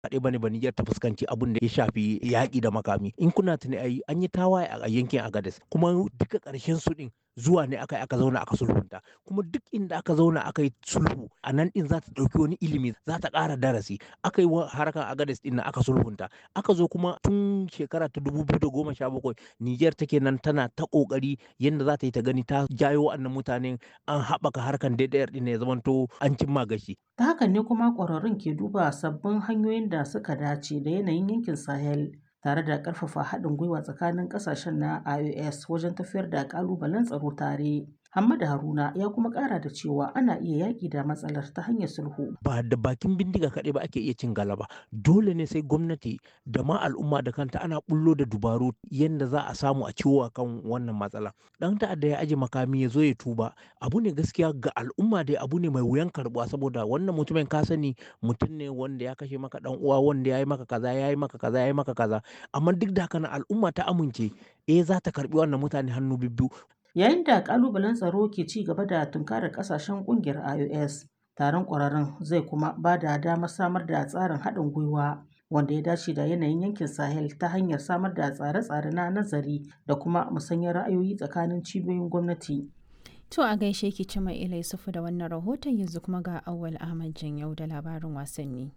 kaɗai bane ba Nijar ta fuskanci abin da ya shafi yaƙi da makami in kuna tuni ai an yi tawaye a yankin Agadez kuma duka ƙarshen su din zuwa ne aka aka zauna aka sulhunta kuma duk inda aka zauna aka yi sulhu a nan din za ta ɗauki wani ilimi za ta ƙara darasi aka yi harkar Agadez din na aka sulhunta aka zo kuma tun shekara ta dubu biyu da goma sha bakwai Nijar take nan tana ta ƙoƙari yadda za ta yi ta gani ta jayo wa'annan mutanen an haɓaka harkar DDR din ya zamanto an cimma gashi. Ta hakan ne kuma ƙwararrun ke duba sabbin hanyoyin da suka dace da yanayin yankin Sahel tare da ƙarfafa haɗin gwiwa tsakanin ƙasashen na IOS wajen tafiyar da ƙalubalen tsaro tare. Hamada Haruna ya kuma ƙara da cewa ana iya yaƙi da matsalar ta hanyar sulhu. Ba da bakin bindiga kaɗai ba ake iya cin galaba. Dole ne sai gwamnati da ma al'umma da kanta ana bullo da dubaru yadda za a samu a ciwo kan wannan matsala. Ɗan ta'adda ya aje makami ya zo ya tuba. Abu ne gaskiya ga al'umma dai abu ne mai wuyan karɓuwa saboda wannan mutumin ka sani mutum ne wanda ya kashe maka ɗan uwa wanda ya yi maka kaza ya yi maka kaza ya yi maka kaza. Amma duk da haka na al'umma ta amince eh za ta karɓi wannan mutane hannu bibbiyu. Yayin da ƙalubalen tsaro ke ci gaba da tunkarar ƙasashen ƙungiyar IOS, taron ƙwararrun zai kuma ba da damar samar da tsarin haɗin gwiwa wanda ya dace da yanayin yankin Sahel ta hanyar samar da tsare-tsare na nazari da kuma musanyar ra'ayoyi tsakanin cibiyoyin gwamnati. To a gaishe ki ci mai ilai sufu da wannan rahoton yanzu kuma ga Awwal Ahmad Janyau da labarin wasanni.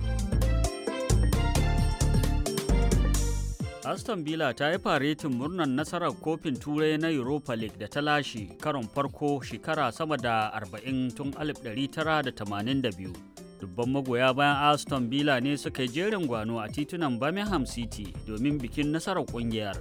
Aston Villa ta yi faretin murnar nasarar kofin turai na Europa League da ta lashe karon farko shekara sama da 40 tun 1982. Dubban magoya bayan Aston Villa ne suka yi jerin gwano a titunan Birmingham City domin bikin nasarar kungiyar.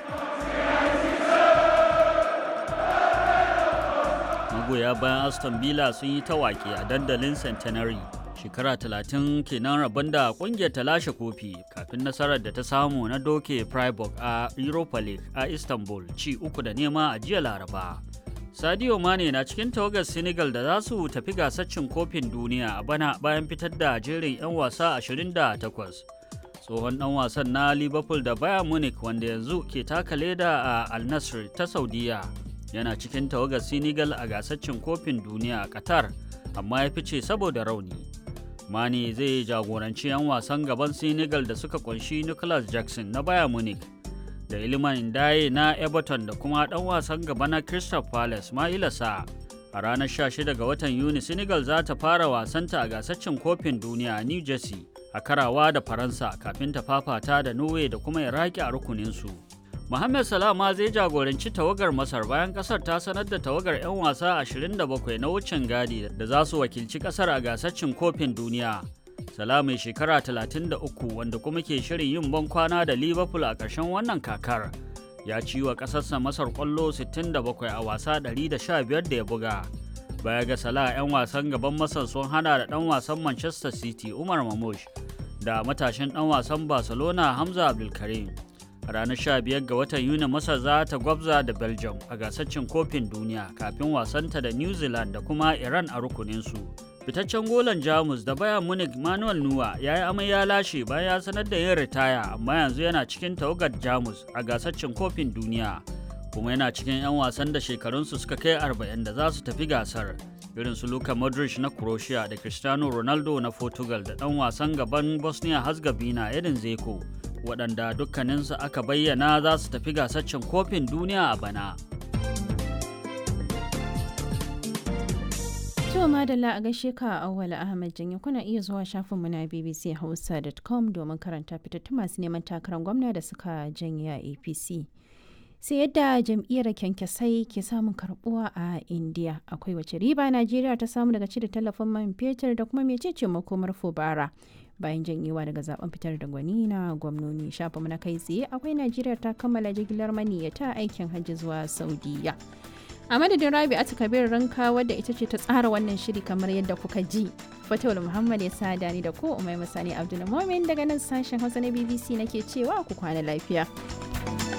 Magoya bayan Aston Villa sun yi tawaki a dandalin Centenary. shekara talatin kenan rabon da kungiyar ta lashe kofi kafin nasarar da ta samu na doke Freiburg a Europa League a Istanbul ci uku da nema a jiya Laraba. Sadio Mane na cikin tawagar Senegal da za su tafi gasar cin kofin duniya a bana bayan fitar da jerin 'yan wasa 28. Tsohon ɗan wasan na Liverpool da Bayern Munich wanda yanzu ke taka leda a Al Nassr ta Saudiya yana cikin tawagar Senegal a gasar cin kofin duniya a Qatar amma ya fice saboda rauni. Mane zai jagoranci 'yan wasan gaban Senegal da suka kunshi Nicholas Jackson na Bayern Munich da Iliman Ndaye na Everton da kuma ɗan wasan gaba na Crystal Palace Maila Sa. A ranar 16 ga watan Yuni Senegal za ta fara wasanta a gasaccen kofin duniya a New Jersey a karawa da Faransa kafin ta fafata da Norway da kuma Iraki a rukuninsu. Mohamed Salah ma zai jagoranci tawagar Masar bayan kasar ta sanar da tawagar 'yan wasa 27 na wucin gadi da za su wakilci kasar a gasar cin kofin duniya. Salah mai shekara 33 wanda kuma ke shirin yin ban kwana da Liverpool a ƙarshen wannan kakar. Ya ci wa ƙasarsa Masar ƙwallo 67 a wasa 115 da ya buga. Baya ga Salah 'yan wasan gaban Masar sun hana da ɗan wasan Manchester City Umar Mamush da matashin ɗan wasan Barcelona Hamza Abdulkarim. a ranar 15 ga watan yuni masar za ta gwabza da belgium a gasar cin kofin duniya kafin wasanta da new zealand da kuma iran a rukuninsu fitaccen golan jamus da bayan munich manuel nuwa ya yi amai ya lashe bayan ya sanar da yin ritaya amma yanzu yana cikin tawagar jamus a gasar cin kofin duniya kuma yana cikin 'yan wasan da shekarunsu suka kai 40 da za su tafi gasar irin su Luka Modric na Croatia da Cristiano Ronaldo na Portugal da ɗan wasan gaban Bosnia Herzegovina Edin Zeko waɗanda dukkaninsu aka bayyana za su tafi gasaccen kofin duniya a bana. To madalla a gaishe ka Auwal Ahmad Janye kuna iya zuwa shafinmu na bbchausa.com domin karanta fitattun masu neman takarar gwamna da suka janye a APC. sai yadda jam'iyyar kyankyasai ke samun karbuwa a indiya akwai wace riba najeriya ta samu daga cire tallafin man fetur da kuma mecece makomar fubara bayan janyewa daga zaben fitar da gwani na gwamnoni shafa na kai tsaye akwai najeriya ta kammala jigilar maniyyata aikin hajji zuwa saudiya a madadin rabi a kabir ranka wadda ita ce ta tsara wannan shiri kamar yadda kuka ji fatawul muhammad ya sada ni da ko umai masani abdulmumin daga nan sashen hausa na bbc nake cewa ku kwana lafiya